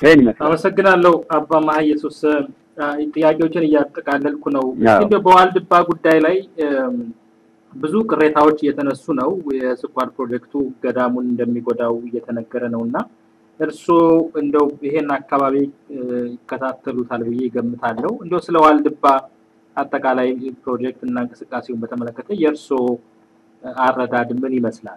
ይህን ይመስላል። አመሰግናለሁ አባ መሀ ኢየሱስ። ጥያቄዎችን እያጠቃለልኩ ነው። አዎ። እንደ በዋልድባ ጉዳይ ላይ እም፣ ብዙ ቅሬታዎች እየተነሱ ነው። የስኳር ፕሮጀክቱ ገዳሙን እንደሚጎዳው እየተነገረ ነው እና እርስዎ እንደው ይሄን አካባቢ እ፣ ይከታተሉታል ብዬ ይገምታለሁ። እንደው ስለ ዋልድባ አጠቃላይ ፕሮጀክት እና እንቅስቃሴውን በተመለከተ የእርስዎ እ፣ አረዳድ ምን ይመስላል?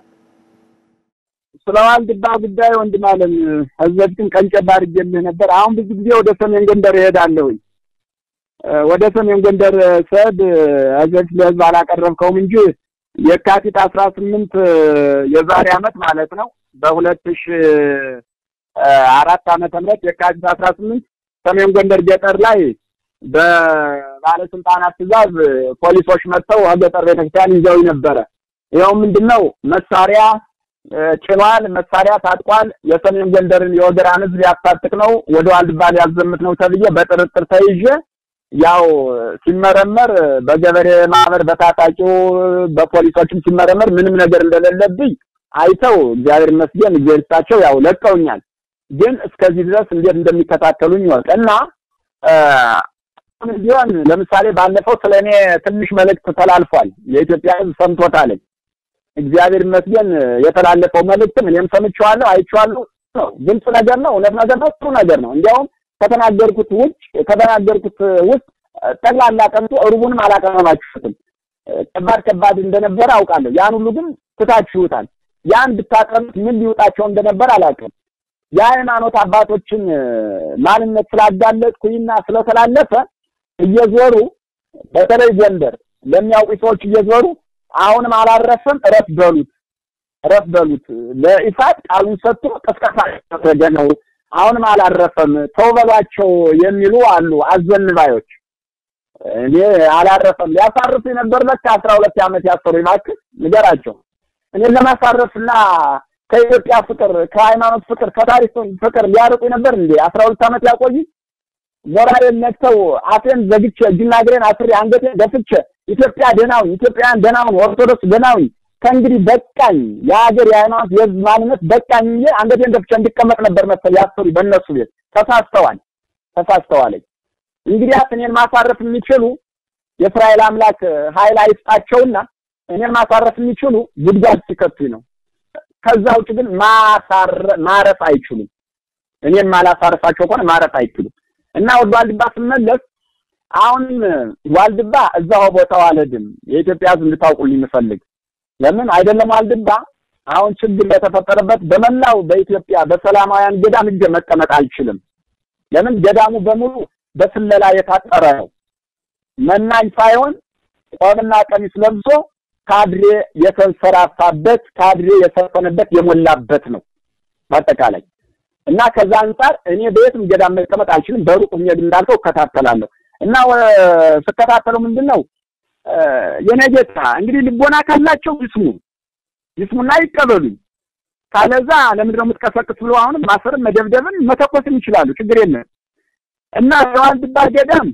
ስለ ዋልድባ ጉዳይ ወንድም አለም ከዚህ በፊትም ቀንጨብ አድርጌልህ ነበር። አሁን ብዙ ጊዜ ወደ ሰሜን ጎንደር እሄዳለሁኝ። እ፣ ወደ ሰሜን ጎንደር ስሄድ ከዚህ በፊት ለህዝብ አላቀረብከውም እንጂ የካቲት አስራ ስምንት የዛሬ አመት ማለት ነው በሁለት ሺ አራት ዓመተ ምህረት የካቲት አስራ ስምንት ሰሜን ጎንደር ገጠር ላይ በባለስልጣናት ትዕዛዝ ፖሊሶች መጥተው ከገጠር ቤተክርስቲያን ይዘው ነበረ። ይኸው ምንድነው መሳሪያ እ፣ ጭኗል፣ መሳሪያ ታጥቋል፣ የሰሜን ጎንደርን የወገራን ህዝብ ሊያስታጥቅ ነው፣ ወደ ዋልድባ ሊያዘምት ነው ተብዬ በጥርጥር ተይዤ ያው ሲመረመር በገበሬ ማህበር በታጣቂው በፖሊሶችም ሲመረመር ምንም ነገር እንደሌለብኝ አይተው እግዚአብሔር ይመስገን እግዚአብሔር ይስጣቸው ያው ለቀውኛል። ግን እስከዚህ ድረስ እንዴት እንደሚከታተሉኝ ይወቅ እና እ፣ አሁንም ቢሆን ለምሳሌ ባለፈው ስለ እኔ ትንሽ መልእክት ተላልፏል። የኢትዮጵያ ህዝብ ሰምቶታል። እግዚአብሔር ይመስገን የተላለፈው መልእክትም እኔም ሰምቼዋለሁ፣ አይቼዋለሁ። ነው ግልጽ ነገር ነው፣ እውነት ነገር ነው፣ ጥሩ ነገር ነው። እንዲያውም ከተናገርኩት ውጭ ከተናገርኩት ውስጥ ጠቅላላ ቀምቶ እሩቡንም አላቀረባችሁትም። ከባድ ከባድ እንደነበረ አውቃለሁ። ያን ሁሉ ግን ትታችሁታል። ያን ብታቀርቡት ምን ሊውጣቸው እንደነበር አላውቅም። የሃይማኖት አባቶችን ማንነት ስላጋለጥኩኝና ስለተላለፈ እየዞሩ በተለይ ጎንደር ለሚያውቁ ሰዎች እየዞሩ አሁንም አላረፈም፣ እረፍ በሉት እረፍ በሉት። ለኢሳት ቃሉን ሰጥቶ ቅስቀሳ ያደረገ ነው። አሁንም አላረፈም፣ ተው በሏቸው የሚሉ አሉ አዘንባዮች። እኔ አላረፈም ሊያሳርፍ የነበር ለካ አስራ ሁለት ዓመት ያሰሩ እባክህ ንገራቸው። እኔን ለማሳረፍና ከኢትዮጵያ ፍቅር፣ ከሃይማኖት ፍቅር፣ ከታሪክ ፍቅር ሊያርቁ ነበር እንዴ አስራ ሁለት ዓመት ያቆዩ ሞራሌን ነክተው አፌን ዘግቼ እጅና እግሬን አስሬ አንገቴን ደፍቼ ኢትዮጵያ ደህናውን ኢትዮጵያውያን ደህናውን ኦርቶዶክስ ደህናውን ከእንግዲህ በቃኝ የሀገር የሃይማኖት የህዝብ ማንነት በቃኝ እንጂ አንገቴን ደፍቼ እንድቀመጥ ነበር መሰል ያሰሩ በእነሱ ቤት ተሳስተዋል ተሳስተዋለኝ እንግዲህ እኔን ማሳረፍ የሚችሉ የእስራኤል አምላክ ኃይል አይስጣቸውና እኔን ማሳረፍ የሚችሉ ጉድጓድ ሲከቱኝ ነው ከዛ ውጭ ግን ማሳረ ማረፍ አይችሉም እኔን ማላሳረፋቸው ከሆነ ማረፍ አይችሉም እና ወደ ዋልድባ ስመለስ አሁንም ዋልድባ እዛው ቦታው አልሄድም። የኢትዮጵያ ሕዝብ እንድታውቁልኝ የምፈልግ ለምን አይደለም ዋልድባ አሁን ችግር የተፈጠረበት በመላው በኢትዮጵያ በሰላማውያን ገዳም ሂጄ መቀመጥ አልችልም። ለምን ገዳሙ በሙሉ በስለላ የታጠረ ነው። መናኝ ሳይሆን ቆብና ቀሚስ ለብሶ ካድሬ የተንሰራፋበት ካድሬ የሰፈነበት የሞላበት ነው በአጠቃላይ እና ከዛ አንጻር እኔ በየትም ገዳም መቀመጥ አልችልም። በሩቅ ሆኜ እንዳልከው እከታተላለሁ እና ስከታተለው ምንድን ነው የኔ ጌታ እንግዲህ ልቦና ካላቸው ይስሙ ይስሙና ይቀበሉኝ። ካለዛ ለምንድን ነው የምትቀሰቅስ ብሎ አሁንም ማሰርም መደብደብን መተኮስም ይችላሉ። ችግር የለም እና የዋልድባ ገዳም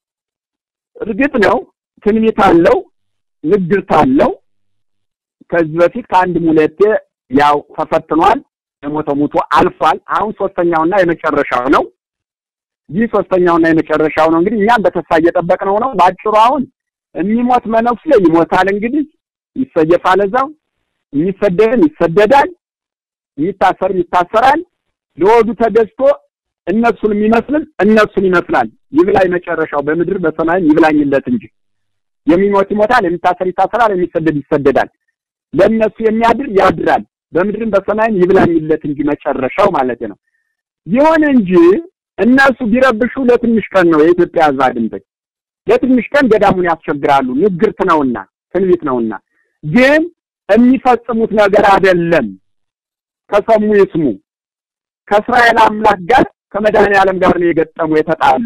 እርግጥ ነው ትንቢት አለው፣ ንግርት አለው። ከዚህ በፊት ከአንድም ሁለቴ ያው ተፈትኗል። የሞተ ሙቶ አልፏል። አሁን ሶስተኛውና የመጨረሻው ነው። ይህ ሶስተኛውና የመጨረሻው ነው። እንግዲህ እኛም በተስፋ እየጠበቅነው ነው። ባጭሩ አሁን የሚሞት መነኩሴ ይሞታል። እንግዲህ ይሰየፋል፣ እዛው የሚሰደድም ይሰደዳል፣ የሚታሰርም ይታሰራል። ለወዱ ተገዝቶ እነሱን የሚመስልም እነሱን ይመስላል። ይብላኝ መጨረሻው በምድር በሰማይም ይብላኝለት እንጂ የሚሞት ይሞታል፣ የሚታሰር ይታሰራል፣ የሚሰደድ ይሰደዳል። ለእነሱ የሚያድር ያድራል በምድርም በሰማይም ይብላኝለት እንጂ መጨረሻው ማለት ነው። ይሁን እንጂ እነሱ ቢረብሹ ለትንሽ ቀን ነው የኢትዮጵያ ሕዝብ አድምጠኝ፣ ለትንሽ ቀን ገዳሙን ያስቸግራሉ። ንግርት ነውና ትንቢት ነውና፣ ግን የሚፈጽሙት ነገር አይደለም። ከሰሙ ይስሙ። ከእስራኤል አምላክ ጋር ከመድኃኔ ዓለም ጋር ነው የገጠሙ የተጣሉ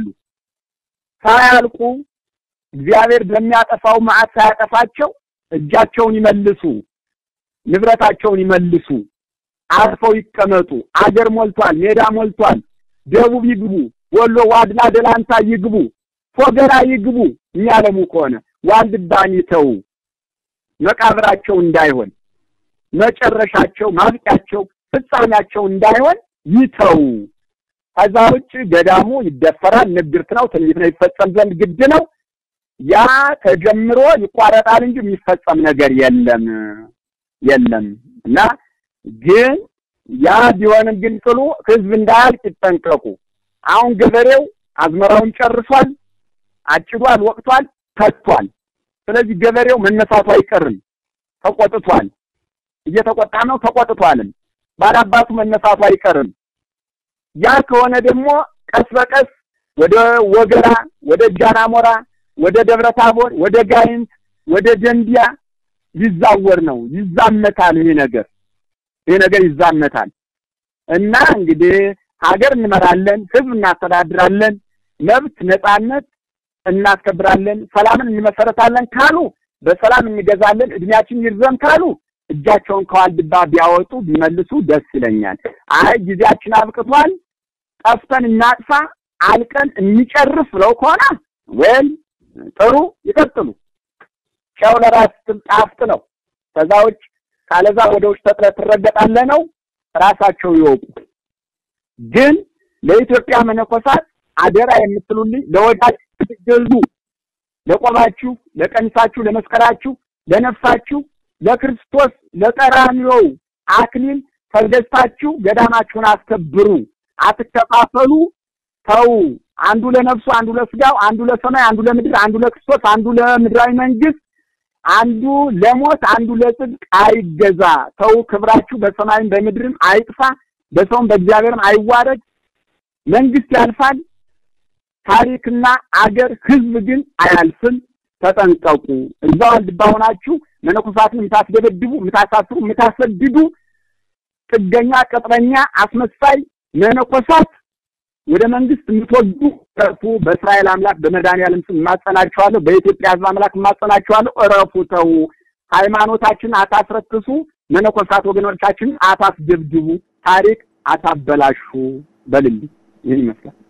ሳያልቁ እግዚአብሔር በሚያጠፋው መዓት ሳያጠፋቸው እጃቸውን ይመልሱ ንብረታቸውን ይመልሱ፣ አርፈው ይቀመጡ። አገር ሞልቷል፣ ሜዳ ሞልቷል። ደቡብ ይግቡ፣ ወሎ፣ ዋድላ፣ ደላንታ ይግቡ፣ ፎገራ ይግቡ። የሚያለሙ ከሆነ ዋልድባን ይተው። መቃብራቸው እንዳይሆን መጨረሻቸው፣ ማብቂያቸው፣ ፍጻሜያቸው እንዳይሆን ይተው። ከዛ ውጭ ገዳሙ ይደፈራል፣ ንግርት ነው፣ ትንቢት ነው፣ ይፈጸም ዘንድ ግድ ነው። ያ ተጀምሮ ይቋረጣል እንጂ የሚፈጸም ነገር የለም የለም እና ግን ያ ቢሆንም ግን ጥሉ ህዝብ እንዳያልቅ ይጠንቀቁ። አሁን ገበሬው አዝመራውን ጨርሷል፣ አጭዷል፣ ወቅቷል፣ ተቷል። ስለዚህ ገበሬው መነሳቱ አይቀርም። ተቆጥቷል፣ እየተቆጣ ነው፣ ተቆጥቷልም። ባላባቱ መነሳቱ አይቀርም። ያ ከሆነ ደግሞ ቀስ በቀስ ወደ ወገራ፣ ወደ ጃናሞራ፣ ወደ ደብረ ታቦር፣ ወደ ጋይንት፣ ወደ ደንቢያ ሊዛወር ነው። ይዛመታል። ይሄ ነገር ይሄ ነገር ይዛመታል እና እንግዲህ ሀገር እንመራለን፣ ህዝብ እናስተዳድራለን፣ መብት ነጻነት እናስከብራለን፣ ሰላምን እንመሰረታለን ካሉ በሰላም እንገዛለን፣ እድሜያችን ይርዘም ካሉ እጃቸውን ከዋልድባ ቢያወጡ ቢመልሱ ደስ ይለኛል። አይ ጊዜያችን አብቅቷል፣ ጠፍተን እናጥፋ፣ አልቀን እንጨርስ ብለው ከሆነ ወይም ጥሩ ይቀጥሉ። ጨው ለራስ ጣፍጥ ነው። ከዛ ውጭ ካለዛ ወደ ውጭ ተጥለህ ትረገጣለህ ነው። ራሳቸው ይወቁ። ግን ለኢትዮጵያ መነኮሳት አደራ የምትሉልኝ ለወዳጅ ትገዙ፣ ለቆባችሁ፣ ለቀሚሳችሁ፣ ለመስቀላችሁ፣ ለነፍሳችሁ፣ ለክርስቶስ ለቀራንዮው አክሊል ተገዝታችሁ ገዳማችሁን አስከብሩ። አትከፋፈሉ። ተው። አንዱ ለነፍሱ፣ አንዱ ለስጋው፣ አንዱ ለሰማይ፣ አንዱ ለምድር፣ አንዱ ለክርስቶስ፣ አንዱ ለምድራዊ መንግስት፣ አንዱ ለሞት፣ አንዱ ለጽድቅ አይገዛ። ተው። ክብራችሁ በሰማይም በምድርም አይጥፋ፣ በሰውም በእግዚአብሔርም አይዋረድ። መንግስት ያልፋል፣ ታሪክና አገር ህዝብ ግን አያልፍም። ተጠንቀቁ። እዛው ዋልድባ ሆናችሁ መነኮሳትን የምታስደበድቡ፣ የምታሳስሩ፣ የምታሰድዱ ጥገኛ፣ ቅጥረኛ፣ አስመሳይ መነኮሳት ወደ መንግስት የምትወዱ እረፉ። በእስራኤል አምላክ በመድኃኒዓለም ስም እማጸናችኋለሁ። በኢትዮጵያ ህዝብ አምላክ እማጸናችኋለሁ። እረፉ፣ ተው። ሃይማኖታችንን አታስረክሱ። መነኮሳት ወገኖቻችንን አታስደብድቡ። ታሪክ አታበላሹ። በልልኝ ይህን ይመስላል።